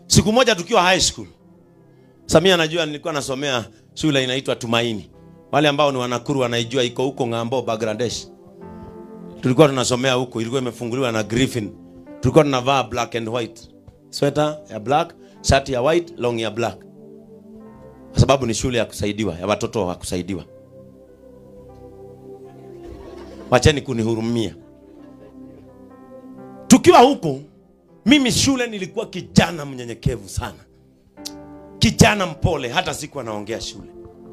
siku moja tukiwa high school samia anajua nilikuwa nasomea shule inaitwa tumaini wale ambao ni wanakuru wanaijua iko huko ng'ambo bangladesh tulikuwa tunasomea huko ilikuwa imefunguliwa na griffin tulikuwa tunavaa black and white sweta ya black shati ya white long ya black kwa sababu ni shule ya kusaidiwa ya watoto wa kusaidiwa wacheni kunihurumia tukiwa huko mimi shule nilikuwa kijana mnyenyekevu sana kijana mpole hata siku anaongea shule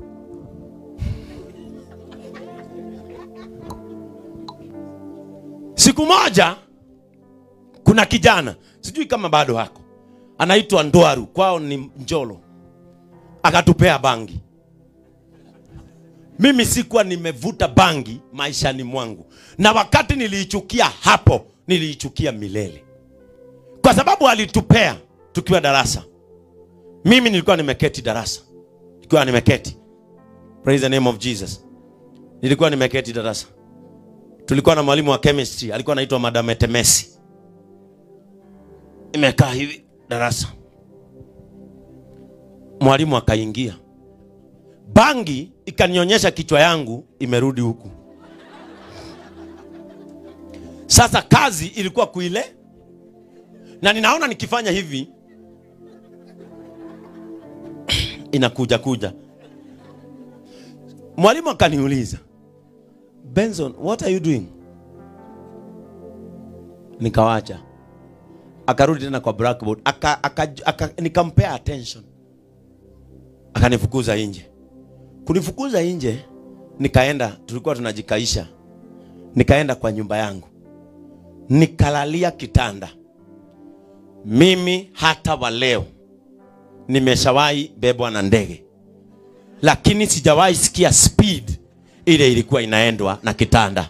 siku moja kuna kijana sijui kama bado hako anaitwa ndwaru kwao ni njolo akatupea bangi mimi sikuwa nimevuta bangi maishani mwangu na wakati niliichukia hapo niliichukia milele kwa sababu alitupea tukiwa darasa mimi nilikuwa nimeketi darasa nilikuwa nimeketi praise the name of jesus nilikuwa nimeketi darasa tulikuwa na mwalimu wa chemistry alikuwa anaitwa madam etemesi imekaa hivi darasa mwalimu akaingia bangi ikanionyesha kichwa yangu imerudi huku sasa kazi ilikuwa kuile na ninaona nikifanya hivi inakuja kuja mwalimu akaniuliza benson what are you doing nikawacha akarudi tena kwa blackboard aka, aka, aka, nikampea attention akanifukuza nje kunifukuza nje nikaenda tulikuwa tunajikaisha nikaenda kwa nyumba yangu nikalalia kitanda mimi hata wa leo nimeshawahi bebwa na ndege lakini sijawahi sikia speed ile ilikuwa inaendwa na kitanda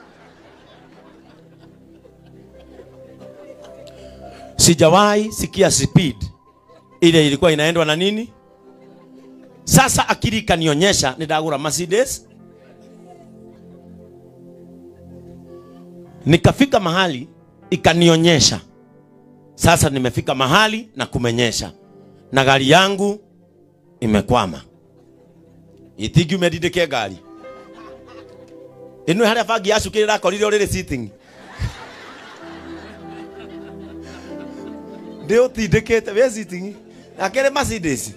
sijawahi sikia speed ile ilikuwa inaendwa na nini sasa akili ikanionyesha nidagura mercedes nikafika mahali ikanionyesha sasa nimefika mahali na kumenyesha na gari yangu imekwama ithingi umendindike ngari ĩno harĩa bangi yacukĩrĩra akorire ũrĩrĩ sitting ndĩ ũtindĩkĩte wĩ sitting akĩrĩ Mercedes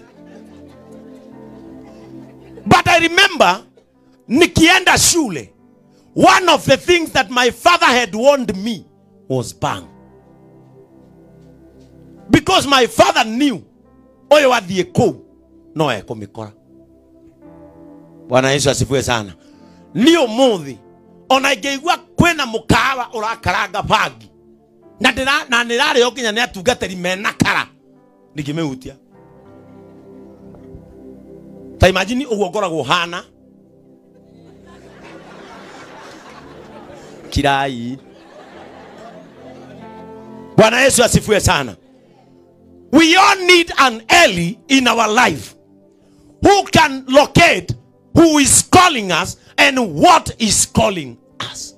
but I remember nikienda shule one of the things that my father had warned me was bang because my father knew ũyũ athiĩ kũu no ekũmĩkora bwana yesu asifiwe sana nĩ ũmũthĩ ona ingĩigua kwĩna mũkawa ũrakaranga bangi na ndĩra- na nĩrarĩo nginya nĩ atungatĩri mena kara ndingĩmĩhutia ta imagine ũguo ngoragwo hana kirai bwana yesu asifiwe sana we all need an Eli in our life who can locate who is calling us and what is calling us